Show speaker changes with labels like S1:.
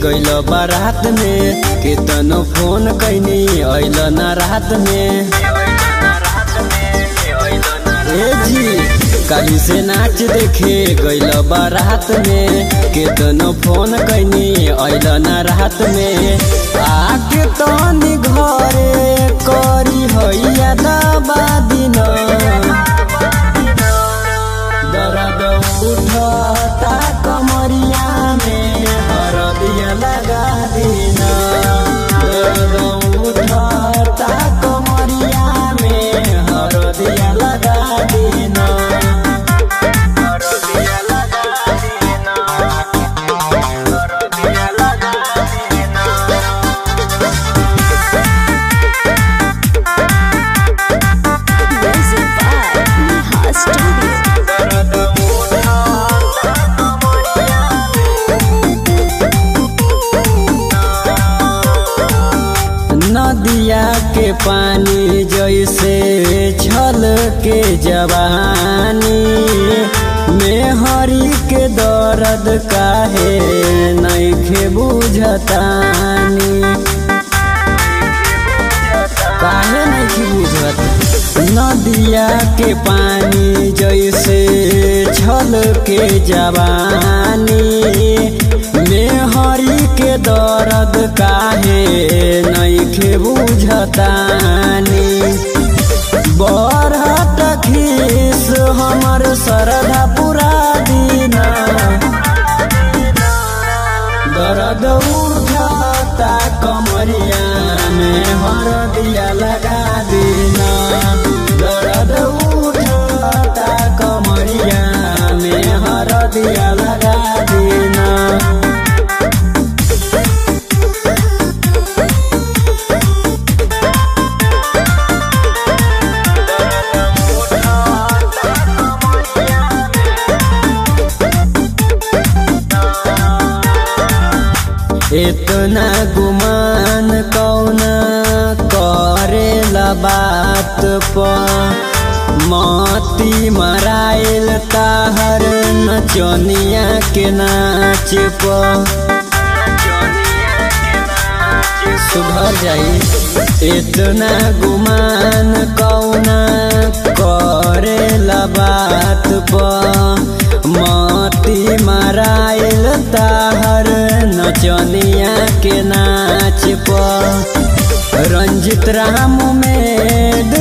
S1: गइल बारात में केतनो फोन कैनी अइल ना रात में ए जी काली से नाच देखे गइल बारात में केतनो फोन कैनी अइल ना रात में आके तनी घरे करी हैया दबा दिन दर्द उठता कमरिया में हरदिया लगा देना दर्द उठता कमरिया में हरदिया लगा देना हरदिया लगा देना हरदिया लगा देना
S2: Music by Neha Studio.
S1: दर्द उठता कमरिया नदिया के पानी जैसे छल के जवानी मेहरी के दर्द काहे नैखे बुझतानी काहे नैखे बुझत नदिया के पानी जैसे छल के जवानी मेहरी के दर्द काहे नैखे बुझतानी बरहट खीस हमर सरधा पुरा दीना दर्द उठता कमरिया में हरदिया लगा देना दर्द उठता कमरिया में हरदिया लगा देना इतना गुमान कौना करेला बात पर मती मराइल ताहर नचनिया के नाच पर सुधर जाई इतना गुमान कौना करेला बात पर मती मराइल ताहर नचनिया के नाच पर रंजित राम में